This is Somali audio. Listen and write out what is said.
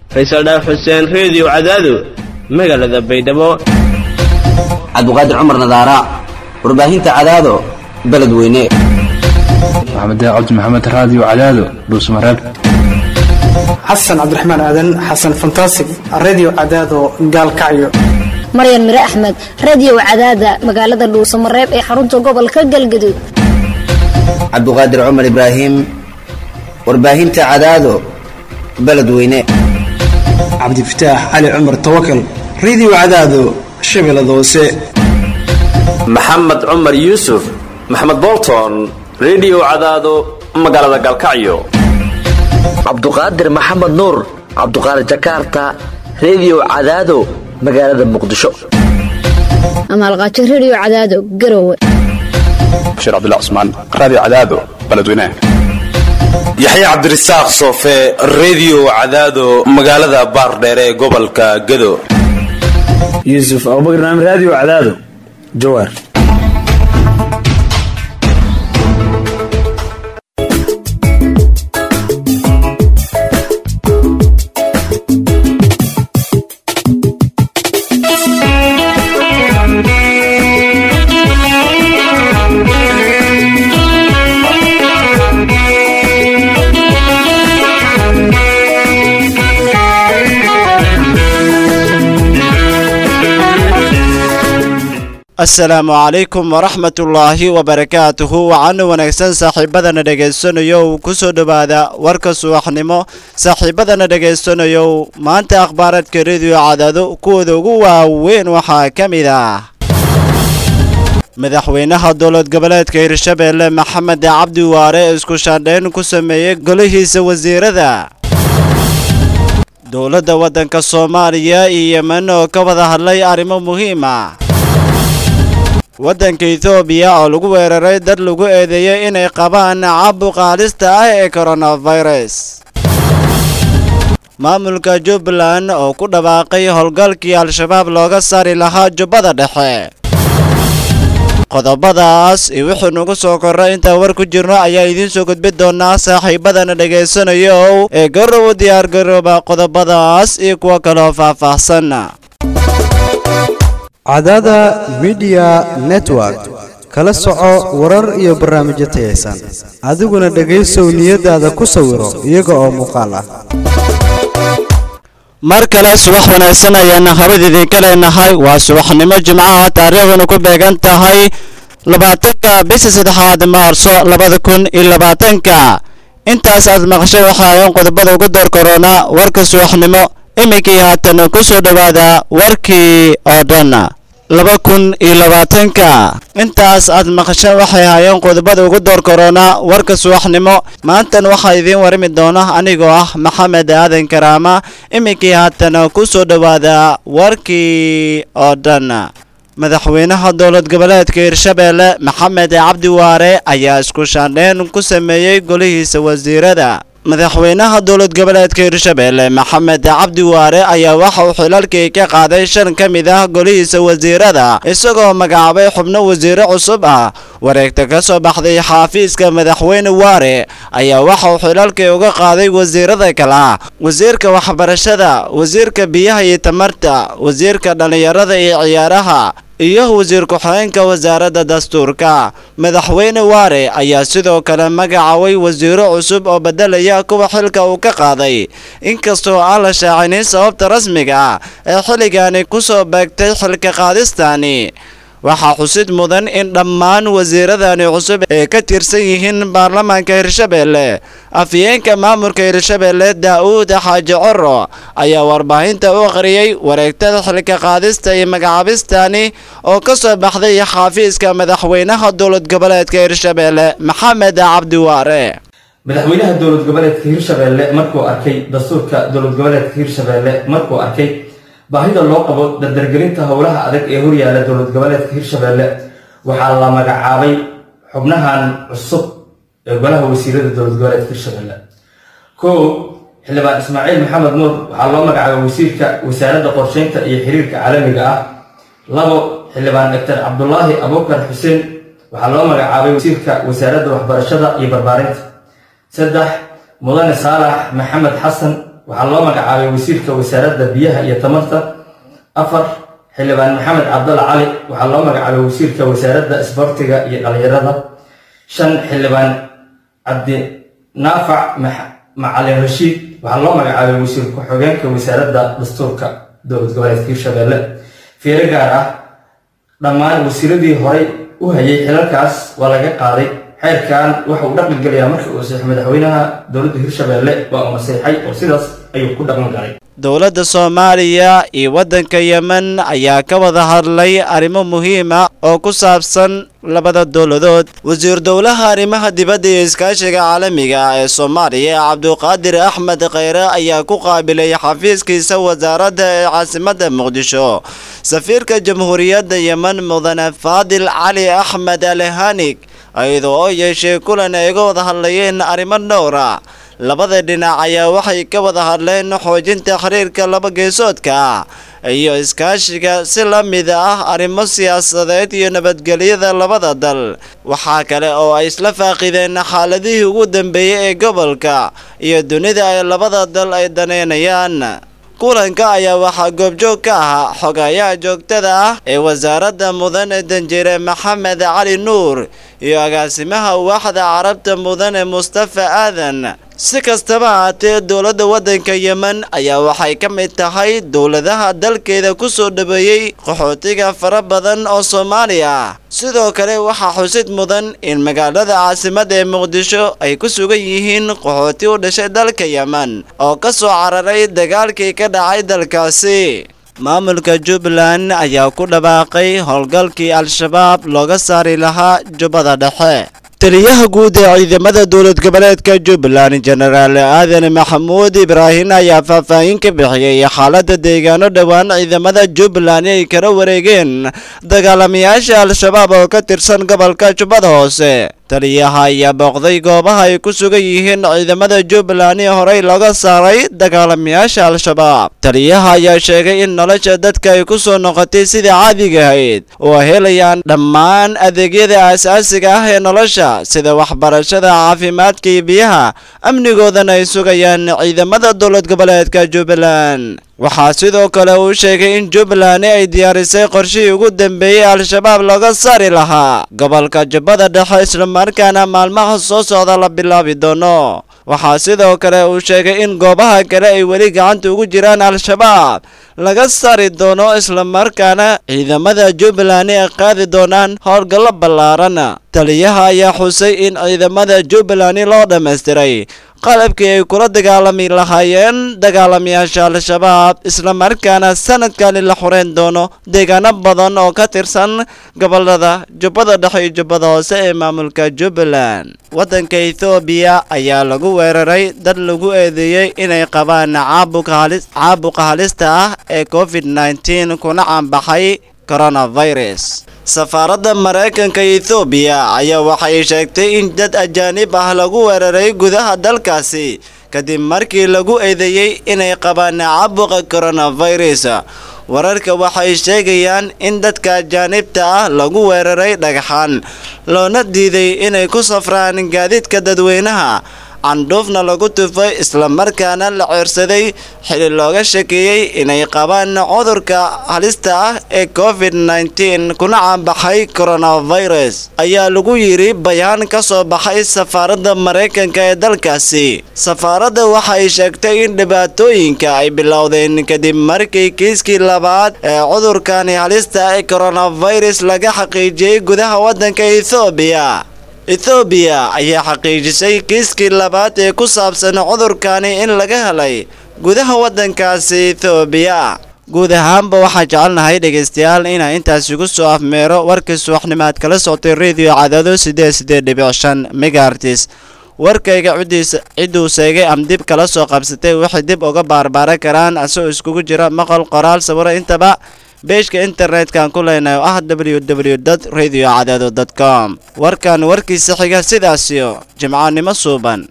faysal dhaaf xuseen reediyo cadaado magaalada baydhabo cabdiqaadir cumar nadaara warbaahinta cadaado beledweyne maxamed cabdi maxamed raadiyo cadaado dhuusmareeb xasan cabdiraxmaan aadan xasan fantasig redio cadaado gaalkacyo maryan mire axmed radio cadaada magaalada dhuusamareeb ee xarunta gobolka galgaduud cabdiqaadir cumar ibraahim warbaahinta cadaado beledweyne cabdifataax cali cumar tawakal redio cadaado shabeellada hoose maxamed cumar yuusuf maxamed bolton redio cadaado magaalada gaalkacyo cabduqaadir maxamed nuur cabduqaadir jakarta redio cadaado magaalada muqdisho amaalqaajo radio cadaado garowe bashiir cabdilla cusmaan raadiyo cadaado beledweynaha yaxya cabdirasaaq soofe redio cadaado magaalada baardheere ee gobolka gado yuusuf abubakar naam raadiyo cadaado jawaar asalaamu calaykum waraxmatullaahi wabarakaatuhu waxaana wanaagsan saaxiibadana dhegaysanayow ku soo dhowaada warka subaxnimo saaxiibadana dhegaysanayow maanta akhbaaradka rediyo cadaado kuwooda ugu waaweyn waxaa ka mid ah madaxweynaha dowlad goboleedka hirshabeelle maxamed cabdi waare isku shaandhayn ku sameeyey golihiisa wasiirada dowladda waddanka soomaaliya iyo yemen oo ka wada hadlay arrimo muhiima waddanka etoobiya oo lagu weeraray dad lagu eedeeyey inay qabaan caabuqa halista ah ee koronafirus maamulka jubbaland oo ku dhawaaqay howlgalkii al-shabaab looga saari lahaa jubbada dhexe qodobadaas iyo wixii nugu soo korray intaan war ku jirno ayaa idiin soo gudbi doonaa saaxiibadana dhegaysanayo ee garow diyaargarooba qodobadaas iyo kuwo kaloo faahfaahsan cadaada midiya network kala soco warar iyo barnaamijyo tayaysan adiguna dhegaysow niyadaada ku sawiro iyaga oo muuqaal ah mar kale subax wanaagsan ayaana habad idinka leenahay waa subaxnimo jimcaha taariikhduna ku beegan tahay labaatanka bisha saddexaad maarso labada kun iyo labaatanka intaas aad maqashay waxaa ayan qodobada ugu door korona warka subaxnimo iminkii haatan ku soo dhowaada warkii oo dhan laba kun iyo labaatanka intaas aad maqasha waxay ahaayeen qodobada ugu door korona warka subaxnimo maantan waxaa idiin warami doona anigoo ah maxamed aadan karaama iminkii haatan ku soo dhowaada warkii oo dhan madaxweynaha dowlad goboleedka hirshabeelle maxamed cabdi waare ayaa isku shaandheyn ku sameeyey golihiisa wasiirada madaxweynaha dowlad goboleedka hirshabeelle maxamed cabdi waare ayaa waxa uu xilalkii ka qaaday shan ka mid ah golihiisa wasiirada isagoo magacaabay xubno wasiire cusub ah wareegta ka soo baxday xaafiiska madaxweyne waare ayaa waxa uu xilalkii uga qaaday wasiirada kale ah wasiirka waxbarashada wasiirka biyaha iyo tamarta wasiirka dhallinyarada iyo ciyaaraha iyo wasiir ku-xigeenka wasaaradda dastuurka madaxweyne waare ayaa sidoo kale magacaabay wasiiro cusub oo bedelaya kuwa xilka uu ka qaaday inkastoo aan la shaacinin sababta rasmiga ah ee xilligani ku soo beegtay xilka qaadistani waxaa xusid mudan in dhammaan wasiiradani cusub ay ka tirsan yihiin baarlamaanka hirshabeelle afyeenka maamulka hirshabeelle daa-uud xaaji coro ayaa warbaahinta u akhriyey wareegtada xilka qaadista iyo magacaabistani oo ka soo baxday xaafiiska madaxweynaha dowlad goboleedka hirshabeelle maxamed cabdi waare madaxweynaha dowlad goboleedka hirshabeelle markuu arkay dastuurka dowlad goboleedka hirshabeelle markuu arkay baahida loo qabo dardargelinta howlaha adag ee horyaala dowlad goboleedka hirshabeelle waxaa la magacaabay xubnahan cusub ee golaha wasiirada dowlad goboleedka hirshabeelle kow xildhibaan ismaaciil maxamed nuur waxaa loo magacaabay wasiirka wasaaradda qorsheynta iyo xiriirka caalamiga ah labo xildhibaan doctor cabdulaahi abuukar xuseen waxaa loo magacaabay wasiirka wasaaradda waxbarashada iyo barbaarinta saddex mudane saalax maxamed xasan waxaa loo magacaabay wasiirka wasaaradda biyaha iyo tamarta afar xildhibaan maxamed cabdalla cali waxaa loo magacaabay wasiirka wasaaradda isboortiga iyo dhalinyarada shan xildhibaan cabdi naafac macalin rashiid waxaa loo magacaabay wasiir ku-xigeenka wasaaradda dastuurka dowlad goboleedka hirshabelle fiiro gaar ah dhammaan wasiiradii horay u hayay xilalkaas waa laga qaaday xeerkan waxa uu dhaqan gelayaa markii uu saxiix madaxweynaha dowladda hirshabelle waa uu naseexay oo sidaas ayuu ku dhaqan galay dowladda soomaaliya iyo waddanka yemen ayaa ka wada hadlay arrimo muhiim ah oo ku saabsan labada dowladood wasiir dowlaha arrimaha dibadda iyo iskaashiga caalamiga ah ee soomaaliya cabduqaadir axmed kheyre ayaa ku qaabilay xafiiskiisa wasaaradda ee caasimadda muqdisho safiirka jamhuuriyadda yemen mudane faadil cali axmed alhanig iyadoo oo yeeshay kulan ay ga wada hadlayeen arrimo dhowra labada dhinac ayaa waxay ka wada hadleen xoojinta xiriirka laba geesoodka ah iyo iskaashiga si la mid ah arrimo siyaasadeed iyo nabadgelyada labada dal waxaa kale oo ay isla faaqideen xaaladihii ugu dambeeyey ee gobolka iyo dunida ay labada dal ay daneynayaan kulanka ayaa waxaa goobjoog ka ahaa xogayaha joogtada ah ee wasaaradda mudane danjire maxamed cali nuur iyo agaasimaha waaxda carabta mudane mustafa aadan si kastaba haatee dowladda waddanka yemen ayaa waxay ka mid tahay dowladaha dalkeeda ku soo dhaweeyey qaxootiga fara badan oo soomaali ah sidoo kale waxaa xusid mudan in magaalada caasimadda ee muqdisho ay ku sugan yihiin qaxooti u dhashay dalka yemen oo ka soo cararay dagaalkii ka dhacay dalkaasi maamulka jubbaland ayaa ku dhawaaqay howlgalkii al-shabaab looga saari lahaa jubbada dhexe taliyaha guud ee ciidamada dowlad goboleedka jubbaland jenaraal aadan maxamuud ibraahin ayaa faahfaahin ka bixiyey xaaladda deegaano dhowaan ciidamada jubbaland ay kala wareegeen dagaalamayaasha al-shabaab oo ka tirsan gobolka jubbada hoose taliyaha ayaa booqday goobaha ay ku sugan yihiin ciidamada jubbaland ee horey looga saaray dagaalamayaasha al-shabaab taliyaha ayaa sheegay in nolosha dadka ay ku soo noqotay sidai caadiga ahayd oo helayaan dhammaan adeegyada aasaasiga ah ee nolosha sida waxbarashada caafimaadka iyo biyaha amnigoodana ay sugayaan ciidamada dowlad goboleedka jubbaland waxaa sidoo kale uu sheegay in jubbaland ay diyaarisay qorshihii ugu dambeeyey al-shabaab looga saari lahaa gobolka jubbada dhexe islamarkaana maalmaha soo socda la bilaabi doono waxaa sidoo kale uu sheegay in goobaha kale ay weli gacanta ugu jiraan al-shabaab laga saari doono islamarkaana ciidamada jubbaland ay qaadi doonaan howlgallo ballaaran taliyaha ayaa xusay in ciidamada jubbaland loo dhammaystiray qalabkii ay kula dagaalami lahaayeen dagaalamayaasha al-shabaab islamarkaana sanadkani la xoreyn doono deegaano badan oo ka tirsan gobolada jubbada dhexe iyo jubbada hoose ee maamulka jubbaland waddanka ethoobiya ayaa lagu weeraray dad lagu eedeeyey inay qabaan caabuqa halista ah ee covid nneteen kuna caanbaxay coronavirus safaaradda maraykanka ethoobiya ayaa waxay sheegtay in dad ajaanib ah lagu weeraray gudaha dalkaasi kadib markii lagu eedeeyey inay qabaan caabuqa coronavirus wararka waxay sheegayaan in dadka ajaanibta ah lagu weeraray dhagxaan loona diiday inay ku safraan gaadiidka dadweynaha candhuufna lagu tufay islamarkaana la ceersaday xili looga shakeeyey inay qabaan cudurka halista ah ee covid nneteen kuna caanbaxay coronavirus ayaa lagu yidhi bayaan ka soo baxay safaaradda maraykanka ee dalkaasi safaaradda waxay sheegtay in dhibaatooyinka ay bilowdeen kadib markii kiiskii labaad ee cudurkani halista ee coronavirus laga xaqiijiyey gudaha waddanka ethoobiya ethoobiya ayaa xaqiijisay kiiskii labaad ee ku saabsan cudurkani in laga helay gudaha waddankaasi ethoobiya guud ahaanba waxaan jecelnahay dhegaystayaal inaa intaasi ku soo afmeero warkii subaxnimaad kala soctay radio cadaado sideed sideed dhibic shan megaartis warkayga cidiisa cidduu seegay am dib kala soo qabsatay waxay dib uga baarbaaran karaan asagoo iskugu jira maqal qoraal sawiro intaba beeshka internet-kan ku leenahay oo ah www radio cadaado com warkan warkiisa xiga sidaasiyo jimcaannimo suuban